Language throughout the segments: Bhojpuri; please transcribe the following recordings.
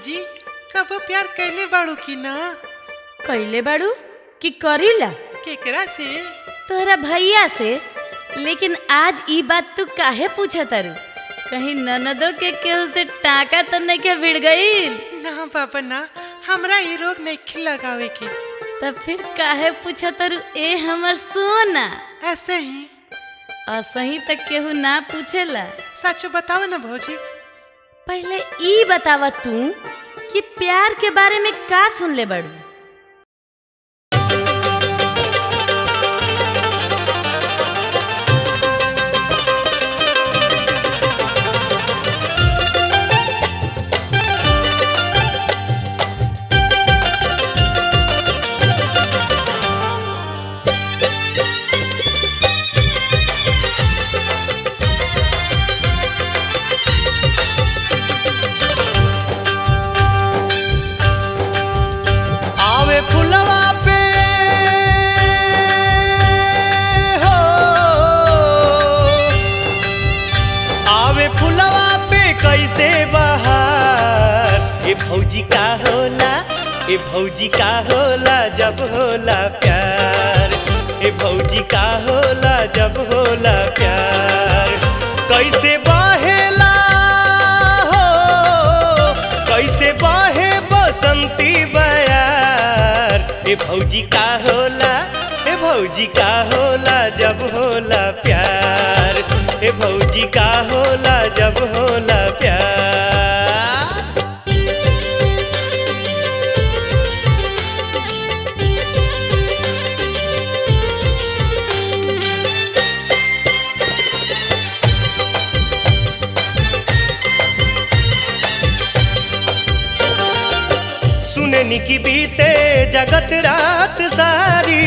भौजी कबो प्यार कैले बाड़ू की ना कैले बाड़ू कि करीला केकरा से तोहरा भैया से लेकिन आज ई बात तू काहे पूछा तारू कहीं ननदो के केहू से टाका तो नहीं के भिड़ गईल ना बाबा ना हमरा ये रोग नहीं लगावे के तब फिर काहे पूछा तारू ए हमर सोना ऐसे ही असही तक केहू ना पूछेला सच बताओ ना भौजी पहले ई बतावा तू कि प्यार के बारे में का सुन ले बड़ू आवे फुलवा पे हो आवे फुलवा पे कैसे बहार ए भौजी का होला ए भौजी का होला जब होला प्यार ए भौजी का होला जब होला प्यार कैसे बहेला हो कैसे बहे बसंती बयार ए भौजी का होला ए भौजी का होला जब होला प्यार ए भौजी का होला जब होला प्यार सुननी की बीते जगत रात सारी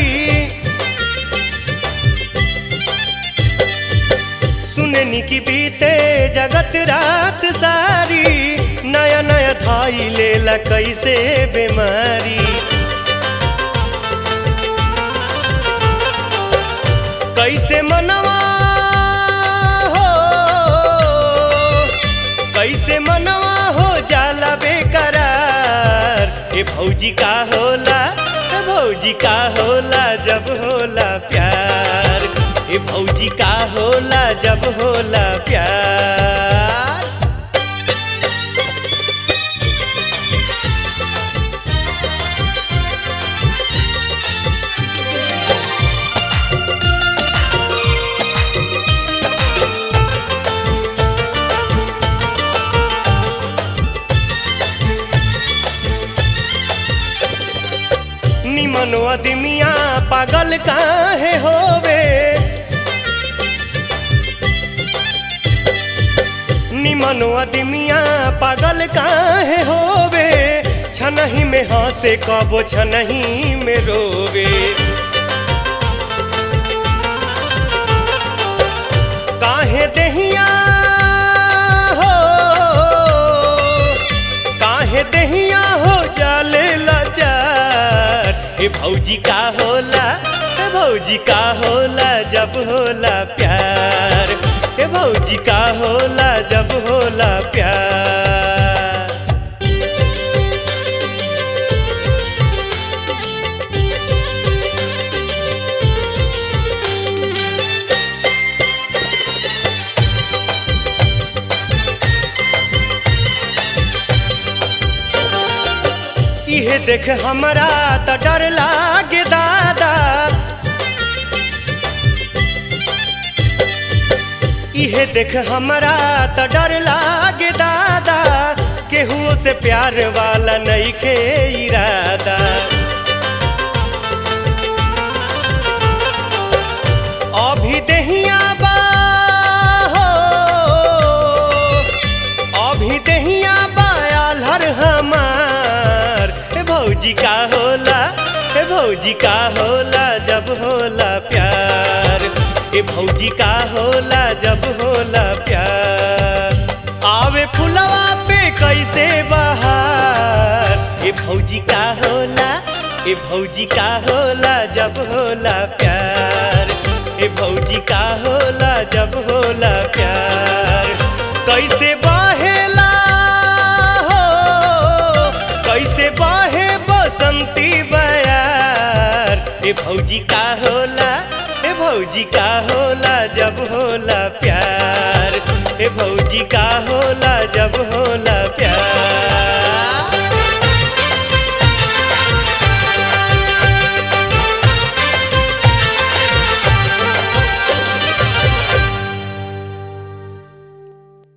सुननी की बीते जगत रात सारी नया नया धाई लेला कैसे बीमारी कैसे मनवा हो कैसे मनवा हो जाला बेकरार ए भौजी का होला ए भौजी का होला जब होला प्यार ए भौजी का होला जब होला प्यार निमन अदमिया पागल काहे होवे निमन अदमिया पागल काहे होवे छनही में हंसे कबो छनही में रोवे काहे देहिया हो काहे देहिया हो जाले लाचार ए भौजी का होला ए भौजी का होला जब होला प्यार ए भौजी का होला जब होला प्यार इहे देख हमरा त डर लागे दादा इहे देख हमरा त डर लागे दादा केहू से प्यार वाला नहीं के इरादा अभी देहिया बा हो अभी देहिया बायाल हर हमार ए भौजी का होला ए भौजी का होला जब होला प्यार ए भौजी का होला जब होला प्यार आवे फुलवा पे कैसे बहार ए भौजी का होला ए भौजी का होला जब होला प्यार ए भौजी का होला जब होला प्यार कैसे बहेला हो ए भौजी का होला ए भौजी का होला जब होला प्यार ए भौजी का होला